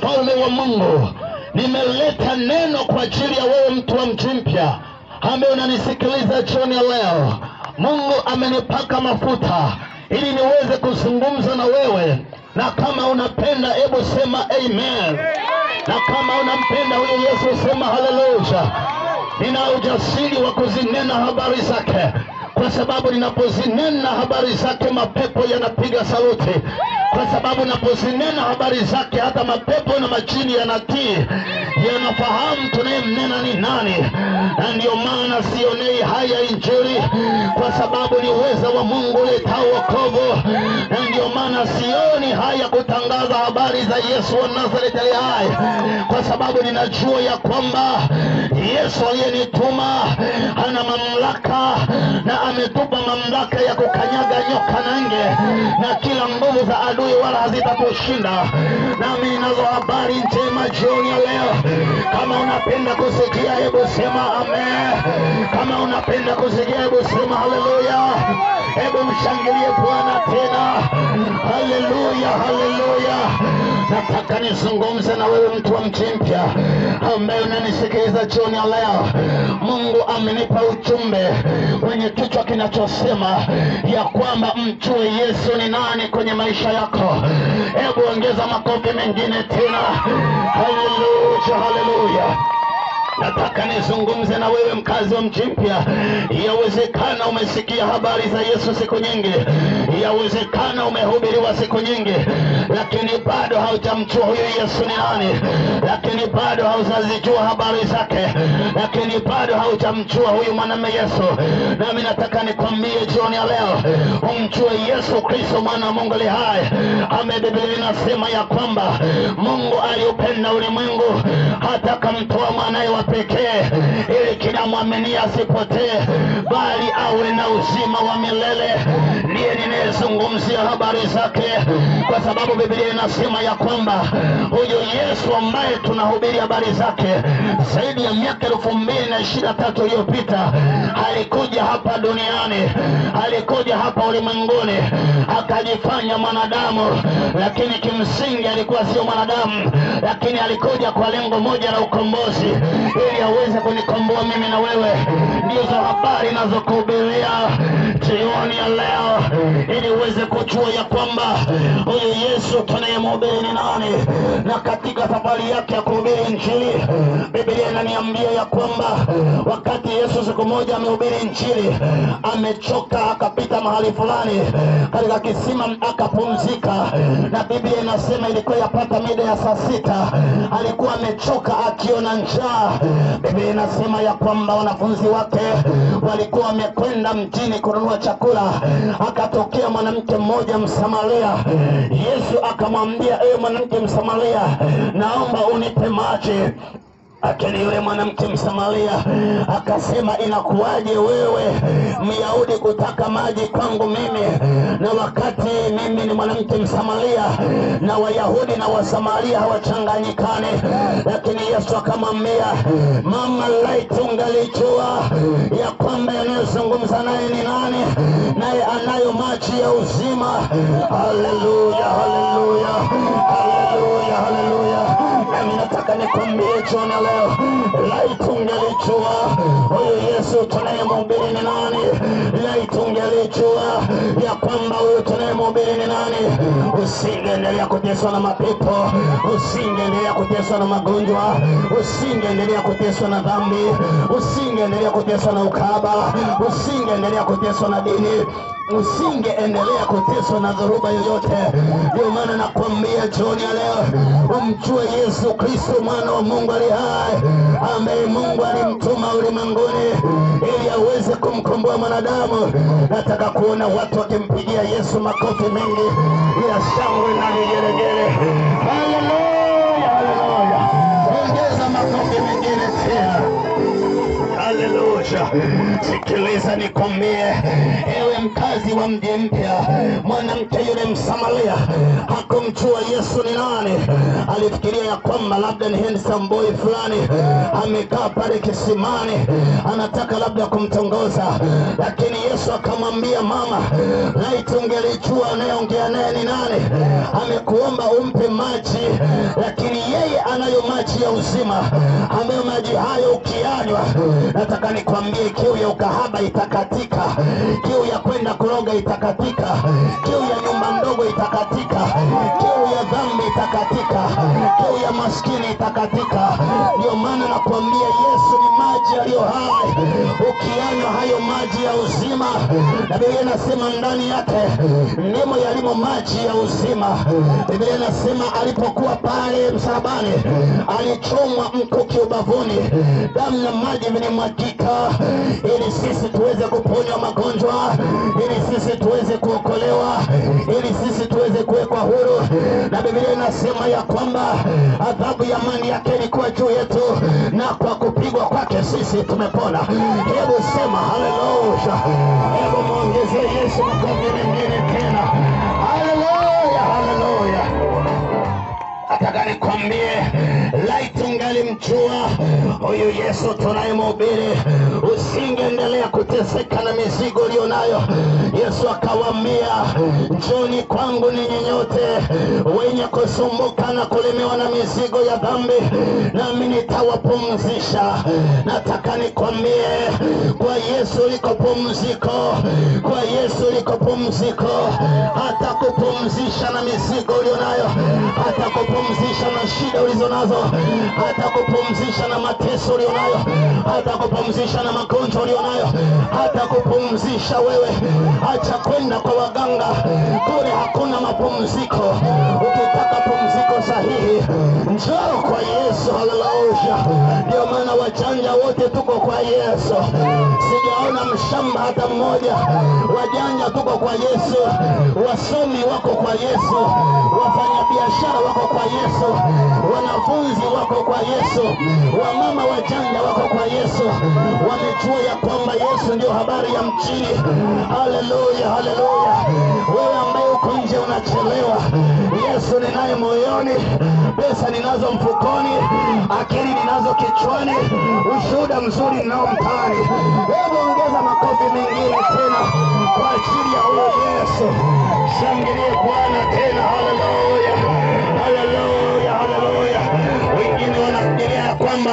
mfalme wa Mungu, nimeleta neno kwa ajili ya wewe mtu wa mji mpya ambaye unanisikiliza jioni ya leo. Mungu amenipaka mafuta ili niweze kuzungumza na wewe, na kama unapenda, hebu sema amen, na kama unampenda huyo Yesu sema haleluya. Nina ujasiri wa kuzinena habari zake, kwa sababu ninapozinena habari zake mapepo yanapiga saluti, kwa sababu ninapozinena habari zake hata mapepo na majini yanatii, yanafahamu tunayemnena ni nani, na ndiyo maana sionei haya Injili, kwa sababu ni uweza wa Mungu uletao wokovu, na ndiyo maana sioni haya kutangaza habari za Yesu wa Nazareti aliye hai, kwa sababu ninajua ya kwamba Yesu aliyenituma ana mamlaka na ametupa mamlaka ya kukanyaga nyoka na nge na kila nguvu za adui, wala hazitatushinda. Nami ninazo habari njema jioni ya leo. Kama unapenda kusikia, hebu sema amen. Kama unapenda kusikia, hebu sema haleluya. Hebu mshangilie Bwana tena, haleluya, haleluya. Nataka nizungumze na wewe mtu wa mji mpya ambaye unanisikiliza jioni ya leo. Mungu amenipa ujumbe wenye kichwa kinachosema ya kwamba mjue Yesu ni nani kwenye maisha yako. Hebu ongeza makofi mengine tena, haleluya, haleluya. Nataka nizungumze na wewe mkazi wa mji mpya. Yawezekana umesikia habari za Yesu siku nyingi, yawezekana umehubiriwa siku nyingi, lakini bado haujamjua huyo Yesu ni nani, lakini bado haujazijua habari zake, lakini bado haujamjua huyu mwanamume Yesu. Nami nataka nikwambie jioni ya leo, umjue Yesu Kristo mwana wa Mungu aliye hai. Ame Biblia inasema ya kwamba Mungu aliupenda ulimwengu hata akamtoa mwanaye wa pekee ili kila mwamini asipotee bali awe na uzima wa milele. Ndiye ninayezungumzia habari zake, kwa sababu Biblia inasema ya kwamba huyu Yesu ambaye tunahubiri habari zake zaidi ya miaka elfu mbili na ishirini na tatu iliyopita alikuja hapa duniani, alikuja hapa ulimwenguni akajifanya mwanadamu, lakini kimsingi alikuwa sio mwanadamu, lakini alikuja kwa lengo moja la ukombozi ili aweze kunikomboa mimi na wewe. Ndizo habari nazokuhubiria jioni ya leo, ili uweze kujua ya kwamba huyu Yesu tunayemhubiri ni nani, na katika safari yake ya kuhubiri Injili, Biblia inaniambia ya kwamba wakati Yesu siku moja amehubiri Injili, amechoka, akapita mahali fulani katika kisima akapumzika, na Biblia inasema ilikuwa yapata mida ya saa sita, alikuwa amechoka akiona njaa. Biblia inasema ya kwamba wanafunzi wake walikuwa wamekwenda mjini kununua chakula, akatokea mwanamke mmoja Msamaria. Yesu akamwambia, ewe mwanamke Msamaria, naomba unipe maji. Lakini yule mwanamke Msamaria akasema, inakuwaje wewe Myahudi kutaka maji kwangu mimi, na wakati mimi ni mwanamke Msamaria, na Wayahudi na Wasamaria hawachanganyikane. Lakini Yesu akamwambia, mama, laiti ungalijua ya kwamba yanayozungumza naye ni nani, naye anayo maji ya uzima. Haleluya, haleluya, haleluya, haleluya. Nami nataka nikwambie jioni ya leo, laiti ungelijua huyu Yesu tunayemhubiri ni nani, laiti ungelijua ya kwamba huyu tunayemhubiri ni nani, usingeendelea kuteswa na mapepo, usingeendelea kuteswa na magonjwa, usingeendelea kuteswa na dhambi, usingeendelea kuteswa na ukaba, usingeendelea kuteswa na dini usingeendelea kuteswa na dhoruba yoyote. Ndio maana nakwambia jioni ya leo, umjue Yesu Kristo mwana wa Mungu ali hai, ambaye Mungu alimtuma ulimwenguni ili aweze kumkomboa mwanadamu. Nataka kuona watu wakimpigia Yesu makofi mengi ya shangwe na vigelegele. Haleluya, haleluya! Ongeza makofi mengine tena. Haleluya! Sikiliza nikwambie, ewe mkazi wa mji mpya, mwanamke yule Msamaria hakumjua Yesu ni nani. Alifikiria ya kwamba labda ni handsome boy fulani amekaa pale kisimani, anataka labda kumtongoza, lakini Yesu akamwambia, mama, laiti ungelijua anayeongea naye ni nani, amekuomba umpe maji, lakini yeye hayo maji ya uzima, ambayo maji hayo ukiyanywa, nataka nikwambie, kiu ya ukahaba itakatika, kiu ya kwenda kuroga itakatika, kiu ya nyumba ndogo itakatika, kiu ya dhambi itakatika, kiu ya maskini itakatika. Ndio maana nakwambia Yesu ni maji yaliyo hai, ukiyanywa hayo maji ya uzima, na Biblia inasema ndani yake ndimo yalimo maji ya uzima. Biblia inasema alipokuwa pale msalabani, alichomwa mkuki ubavuni, damu na maji vilimwagika, ili sisi tuweze kuponywa magonjwa, ili sisi tuweze kuokolewa, ili sisi tuweze kuwekwa huru. Na Biblia inasema ya kwamba adhabu ya amani yake ilikuwa juu yetu, na kwa kupigwa kwake sisi tumepona. Hebu sema haleluya! Hebu mwongezee Yesu makofi mengine tena. Haleluya, haleluya! Nataka nikwambie, laiti ungalimjua huyu Yesu tunayemhubiri, usingeendelea kuteseka na mizigo ulionayo. Yesu akawaambia, njoni kwangu ninyi nyote wenye kusumbuka na kulemewa na mizigo ya dhambi, nami nitawapumzisha. Nataka nikwambie, kwa Yesu liko pumziko, kwa Yesu liko pumziko, hata kupumzisha na mizigo ulionayo, hata kupumzisha na shida ulizo nazo, hata kupumzisha na mateso ulionayo, hata kupumzisha na magonjwa ulionayo, hata kupumzisha wewe. Acha kwenda kwa waganga, kule hakuna mapumziko. Ukitaka pumziko sahihi, njoo kwa Yesu. Haleluya! Ndio maana wajanja wote tuko kwa Yesu. Sijaona mshamba hata mmoja. Wajanja tuko kwa Yesu, wasomi wako kwa Yesu, wafanyabiashara wako kwa Yesu, wanafunzi wako kwa Yesu, wamama wajanja wako kwa Yesu. Wamejua ya kwamba Yesu ndio habari ya mjini. Haleluya, haleluya! Wewe ambaye uko nje unachelewa, Yesu ninaye moyoni, pesa ninazo mfukoni, akili ninazo kichwani, ushuhuda mzuri ninao mtaani. Hebu ongeza makofi mengine tena kwa ajili ya huyo Yesu. Shangilie Bwana tena, haleluya, haleluya, haleluya. Wengine wanafikiria ya kwamba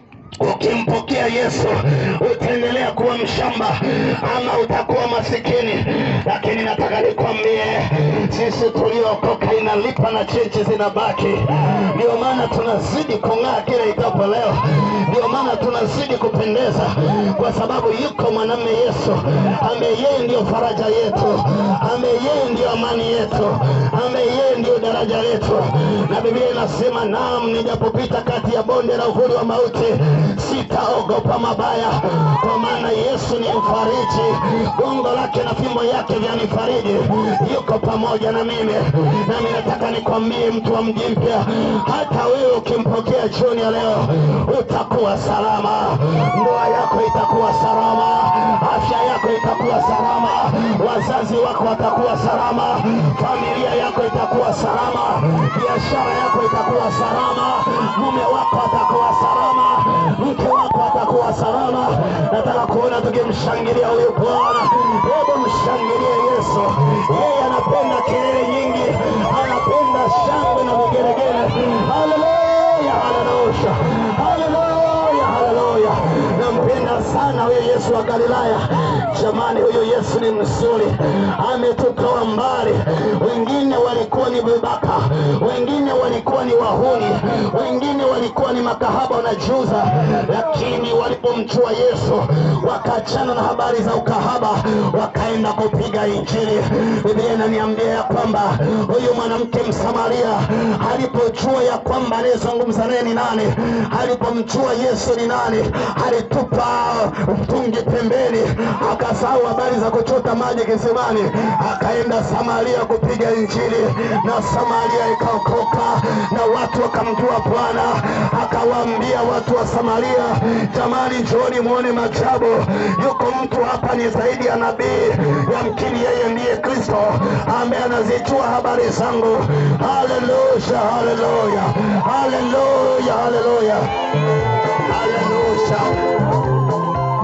ukimpokea Yesu utaendelea kuwa mshamba ama utakuwa masikini, lakini nataka nikwambie, sisi tuliookoka inalipa na cheche zinabaki. Ndio maana tunazidi kung'aa kila itapo leo, ndio maana tunazidi kupendeza, kwa sababu yuko mwanamume Yesu ambaye yeye ndiyo faraja yetu, ambaye yeye ndiyo amani yetu, ambaye yeye ndiyo daraja letu. Na Biblia inasema naam, nijapopita kati ya bonde la uvuli wa mauti sitaogopa mabaya, kwa maana Yesu ni mfariji, gongo lake na fimbo yake vyanifariji. Yuko pamoja na mimi, nami nataka nikwambie, mtu wa mji mpya, hata wewe ukimpokea jioni ya leo utakuwa salama, ndoa yako itakuwa salama, afya yako itakuwa salama, wazazi wako watakuwa salama, familia yako itakuwa salama, biashara yako itakuwa salama, mume wako atakuwa salama, mke wako atakuwa salama. Nataka kuona tukimshangilia huyu Bwana. Hebu mshangilie Yesu, yeye anapenda kelele nyingi, anapenda shangwe na vigelegele. Haleluya, haleluya, haleluya, haleluya. Nampenda sana huyu Yesu wa Galilaya. Jamani, huyu Yesu ni mzuri, ametutoa mbali. Wengine walikuwa ni vibaka, wengine walikuwa ni wahuni, wengine walikuwa ni makahaba wanajiuza, lakini walipomjua Yesu wakaachana na habari za ukahaba, wakaenda kupiga Injili. Biblia inaniambia ya kwamba huyu mwanamke Msamaria alipojua ya kwamba anayezungumza naye ni nani, alipomjua Yesu ni nani, alitupa mtungi pembeni, akasahau habari za kuchota maji kisimani, akaenda Samaria kupiga Injili, na Samaria ikaokoka na watu wakamjua Bwana. Akawaambia watu wa Samaria, jamani, njooni muone maajabu. Yuko mtu hapa ni zaidi ya nabii, yamkini yeye ndiye Kristo ambaye anazijua habari zangu. Haleluya, haleluya, haleluya, haleluya, haleluya.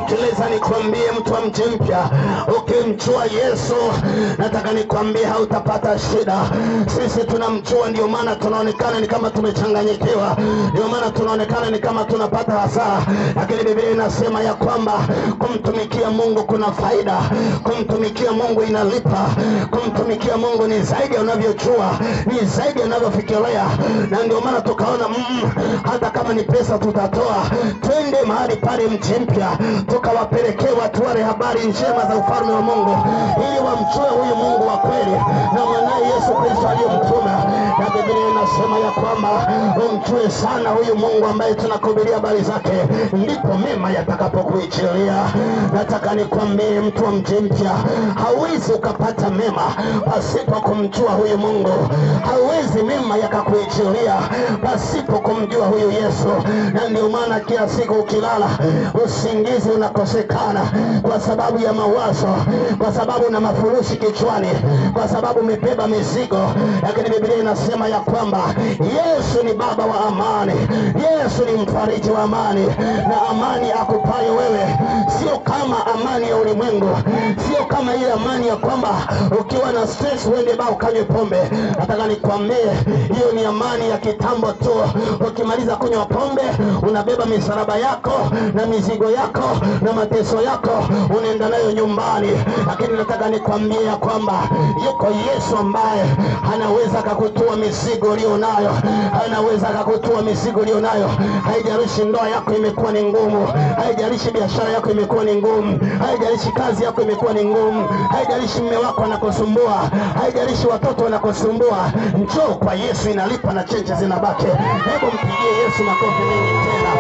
sikiliza nikwambie mtu wa mji mpya ukimjua yesu nataka nikwambie hautapata shida sisi tunamjua ndio maana tunaonekana ni kama tumechanganyikiwa ndio maana tunaonekana ni kama tunapata hasara lakini biblia inasema ya kwamba kumtumikia mungu kuna faida kumtumikia mungu inalipa kumtumikia mungu ni zaidi ya unavyojua ni zaidi ya unavyofikiria na ndio maana tukaona mm, hata kama ni pesa tutatoa twende mahali pale mji mpya tukawapelekee watu wale habari njema za ufalme wa mungu ili wamjue huyu mungu wa kweli na mwanaye yesu kristo aliyemtuma na biblia inasema ya kwamba umjue sana huyu mungu ambaye tunakuhubiria habari zake ndipo mema yatakapokuichilia nataka nikwambie mtu wa mji mpya hauwezi ukapata mema pasipo kumjua huyu mungu hauwezi mema yakakuichilia pasipo kumjua huyu yesu na ndio maana kila siku ukilala usingizi unakosekana kwa sababu ya mawazo kwa sababu una mafurushi kichwani kwa sababu umebeba mizigo lakini biblia inasema ya kwamba yesu ni baba wa amani yesu ni mfariji wa amani na amani akupayo wewe sio kama amani ya ulimwengu sio kama ile amani ya kwamba ukiwa na stress uende baa ukanywe pombe nataka nikwambie hiyo ni amani ya kitambo tu ukimaliza kunywa pombe unabeba misalaba yako na mizigo yako na mateso yako unaenda nayo nyumbani lakini nataka nikwambie ya kwamba yuko yesu ambaye anaweza akakutua mizigo ulio nayo anaweza akakutua mizigo ulio nayo haijalishi ndoa yako imekuwa ni ngumu haijalishi biashara yako imekuwa ni ngumu haijalishi kazi yako imekuwa ni ngumu haijalishi mme wako anakusumbua haijalishi watoto wanakusumbua njoo kwa yesu inalipa na chenche zinabaki hebu mpigie yesu makofi mengi tena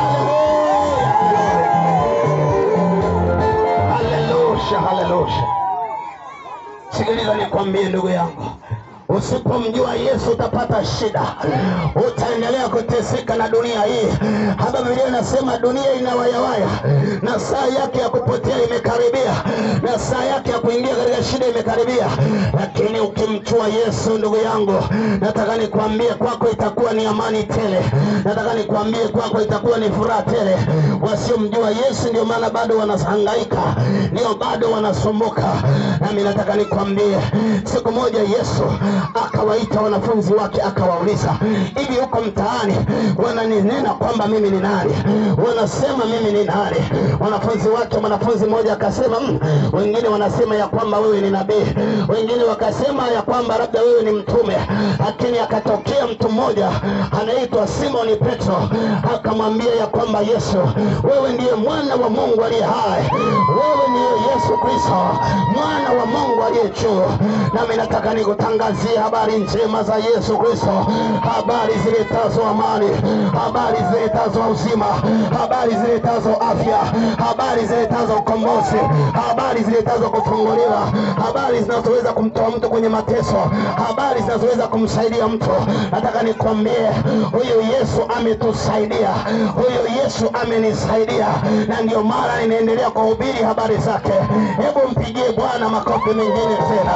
haleluya haleluya sikiliza nikwambie ndugu yangu usipomjua yesu utapata shida utaendelea kuteseka na dunia hii hapa biblia inasema dunia inawayawaya na saa yake ya kupotea imekaribia na saa yake ya kuingia katika shida imekaribia lakini ukimjua yesu ndugu yangu nataka nikwambie kwako itakuwa ni amani tele nataka nikwambie kwako itakuwa ni furaha tele wasiomjua yesu ndio maana bado wanahangaika ndio bado wanasumbuka nami nataka nikwambie siku moja yesu akawaita wanafunzi wake akawauliza hivi huko mtaani wananinena kwamba mimi ni nani wanasema mimi ni nani wanafunzi wake mwanafunzi mmoja akasema mm, wengine wanasema ya kwamba wewe ni nabii wengine wakasema ya kwamba labda wewe ni mtume lakini akatokea mtu mmoja anaitwa simoni petro akamwambia ya kwamba yesu wewe ndiye mwana wa mungu aliye hai wewe ndiye yesu kristo mwana wa mungu aliye juu nami nataka nikutangazie habari njema za yesu kristo habari ziletazo amani habari ziletazo uzima habari ziletazo afya habari ziletazo ukombozi habari ziletazo kufunguliwa habari zinazoweza kumtoa mtu kwenye mateso habari zinazoweza kumsaidia mtu nataka nikwambie huyu yesu ametusaidia huyu yesu amenisaidia na ndio mara ninaendelea kuhubiri habari zake hebu mpigie bwana makofi mengine tena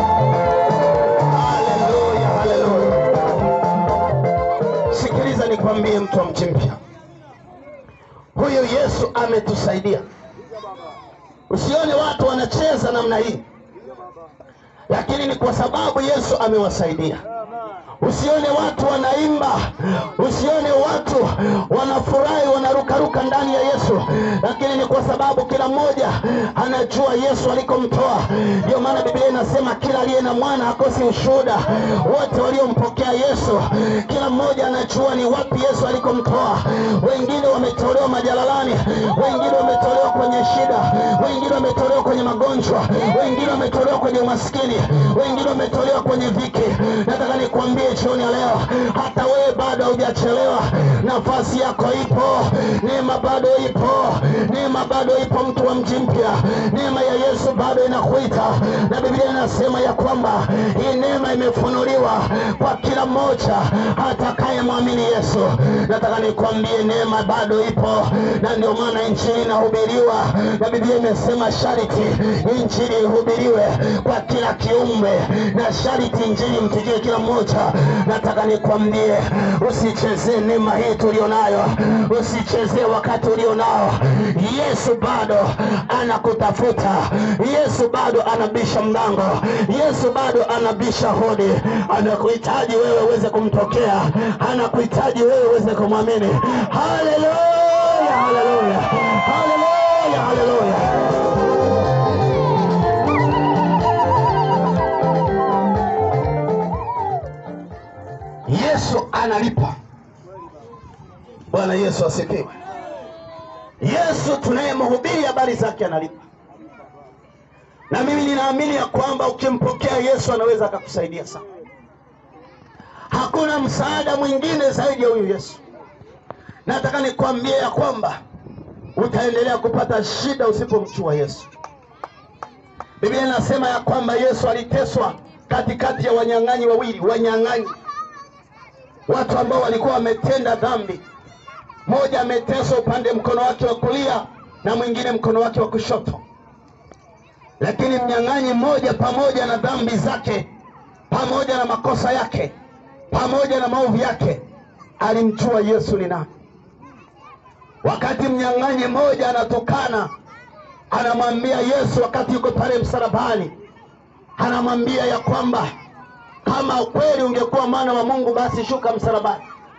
haleluya haleluya sikiliza nikwambie mtu wa mji mpya huyu yesu ametusaidia usione watu wanacheza namna hii lakini ni kwa sababu yesu amewasaidia usione watu wanaimba usione watu wanafurahi wanarukaruka ndani ya yesu lakini ni kwa sababu kila mmoja anajua yesu alikomtoa ndio maana biblia inasema kila aliye na mwana hakosi ushuhuda wote waliompokea yesu kila mmoja anajua ni wapi yesu alikomtoa wengine wametolewa majalalani wengine wametolewa kwenye shida wengine wametolewa kwenye magonjwa wengine wametolewa kwenye umaskini wengine wametolewa kwenye dhiki nataka nikwambie jioni ya leo hata wewe bado haujachelewa nafasi yako ipo neema bado ipo neema bado ipo mtu wa mji mpya neema ya yesu bado inakuita na biblia inasema ya kwamba hii neema imefunuliwa kwa kila mmoja atakayemwamini yesu nataka nikwambie neema bado ipo na ndio maana injili inahubiriwa na biblia imesema shariti injili ihubiriwe kwa kila kiumbe na shariti injili mpigie kila mmoja nataka nikwambie usichezee neema hii tulionayo usichezee wakati ulionao Yesu bado anakutafuta. Yesu bado anabisha mlango. Yesu bado anabisha hodi. Anakuhitaji wewe uweze kumtokea, anakuhitaji wewe uweze kumwamini. Haleluya, haleluya, haleluya, haleluya. Yesu analipa. Bwana Yesu asifiwe. Yesu tunayemhubiri habari zake analipa, na mimi ninaamini ya kwamba ukimpokea Yesu anaweza akakusaidia sana. Hakuna msaada mwingine zaidi ya huyu Yesu. Nataka nikwambie ya kwamba utaendelea kupata shida usipomchua Yesu. Biblia inasema ya kwamba Yesu aliteswa katikati ya wanyang'anyi wawili, wanyang'anyi watu ambao walikuwa wametenda dhambi. Mmoja ameteswa upande mkono wake wa kulia na mwingine mkono wake wa kushoto, lakini mnyang'anyi mmoja, pamoja na dhambi zake, pamoja na makosa yake, pamoja na maovu yake, alimjua Yesu ni nani. Wakati mnyang'anyi mmoja anatukana, anamwambia Yesu, wakati yuko pale msalabani, anamwambia ya kwamba kama kweli ungekuwa mwana wa Mungu, basi shuka msalabani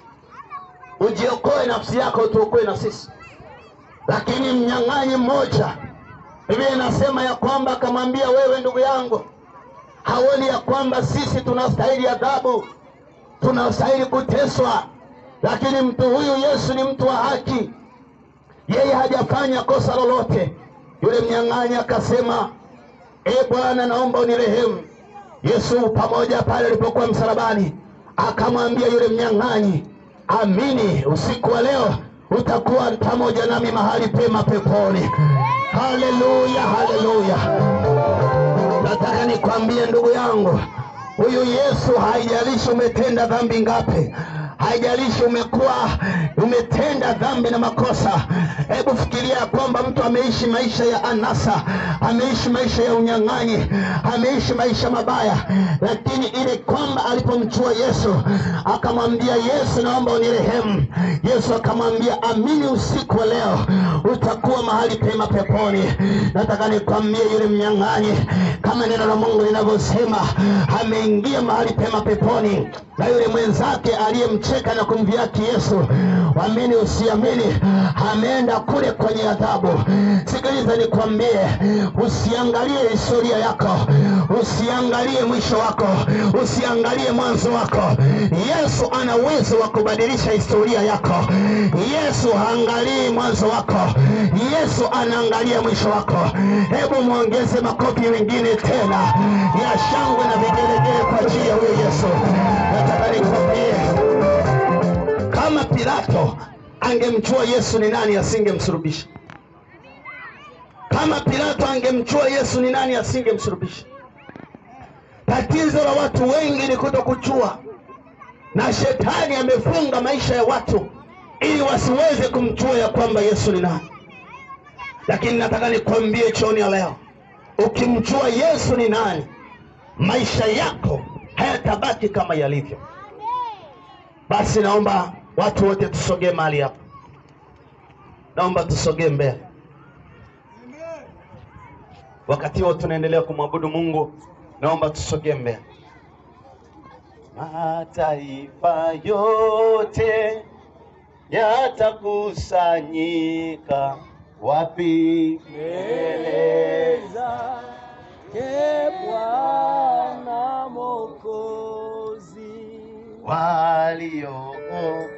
ujiokoe nafsi yako, tuokoe na sisi. Lakini mnyang'anyi mmoja, Biblia inasema ya kwamba akamwambia, wewe ndugu yangu, hauoni ya kwamba sisi tunastahili adhabu, tunastahili kuteswa, lakini mtu huyu Yesu ni mtu wa haki, yeye hajafanya kosa lolote. Yule mnyang'anyi akasema, e Bwana, naomba unirehemu. Yesu pamoja pale alipokuwa msalabani akamwambia yule mnyang'anyi, amini, usiku wa leo utakuwa pamoja nami mahali pema peponi. Haleluya, haleluya! Nataka nikwambie ndugu yangu, huyu Yesu, haijalishi umetenda dhambi ngapi, haijalishi umekuwa umetenda dhambi na makosa. Hebu fikiria kwamba mtu ameishi maisha ya anasa, ameishi maisha ya unyang'anyi, ameishi maisha mabaya, lakini ile kwamba alipomchua Yesu akamwambia Yesu, naomba unirehemu. Yesu akamwambia amini, usiku wa leo utakuwa mahali pema peponi. Nataka nikwambie yule mnyang'anyi, kama neno la Mungu linavyosema, ameingia mahali pema peponi, na yule mwenzake aliyemcheka na kumdhihaki Yesu, amini usiamini, ameenda kule kwenye adhabu. Sikiliza nikwambie, usiangalie historia yako, usiangalie mwisho wako, usiangalie mwanzo wako. Yesu ana uwezo wa kubadilisha historia yako. Yesu haangalii mwanzo wako, Yesu anaangalia mwisho wako. Hebu mwongeze makofi mengine tena ya shangwe na vigelegele kwa ajili ya huyo Yesu. Nataka nikwambie kama Pilato angemjua Yesu ni nani, asingemsulubisha. Kama Pilato angemjua Yesu ni nani, asingemsulubisha. Tatizo la watu wengi ni kutokuchua, na shetani amefunga maisha ya watu ili wasiweze kumjua ya kwamba Yesu ni nani. Lakini nataka nikwambie jioni ya leo, ukimjua Yesu ni nani, maisha yako hayatabaki kama yalivyo. Basi naomba watu wote tusogee mahali hapa, naomba tusogee mbele. Wakati huo tunaendelea kumwabudu Mungu, naomba tusogee mbele. Mataifa yote yatakusanyika wapi? Mbele zake Bwana Mwokozi. waliookoka